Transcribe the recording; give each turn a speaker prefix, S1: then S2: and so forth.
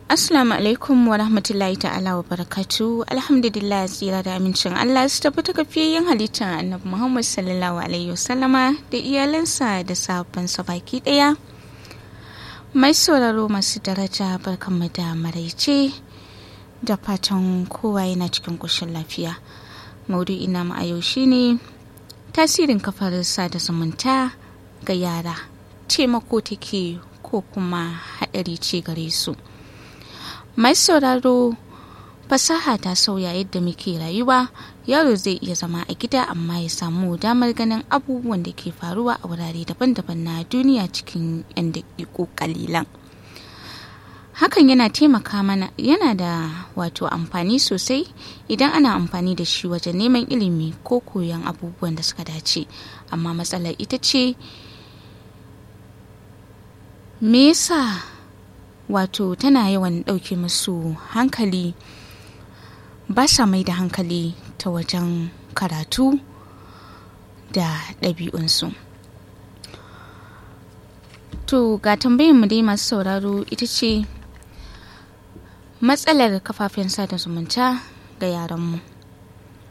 S1: Assalamu alaikum wa rahmatullahi ta'ala wa barakatu alhamdulillah tsira da amincin Allah su tafi ta kafiyayyen halittar annabi Muhammad sallallahu alaihi wasallama da iyalansa da sahabbansa baki daya mai sauraro masu daraja barkanmu da maraice da fatan kowa yana cikin kushin lafiya maudu'i na a yau shine tasirin kafar sada zumunta ga yara taimako take ko kuma haɗari ce gare su mai sauraro fasaha ta sauya yadda muke rayuwa yaro zai iya zama a gida amma ya samu damar ganin abubuwan da ke faruwa a wurare daban-daban na duniya cikin 'yan daƙiƙo kalilan hakan yana taimaka mana yana da wato amfani sosai idan ana amfani da shi wajen neman ilimi ko koyon abubuwan da suka dace amma matsalar ita ce me yasa wato tana yawan ɗauke musu hankali ba sa mai da hankali ta wajen karatu da ɗabi'unsu to ga tambayin mu dai masu sauraro ita ce matsalar kafafen sada zumunta ga yaranmu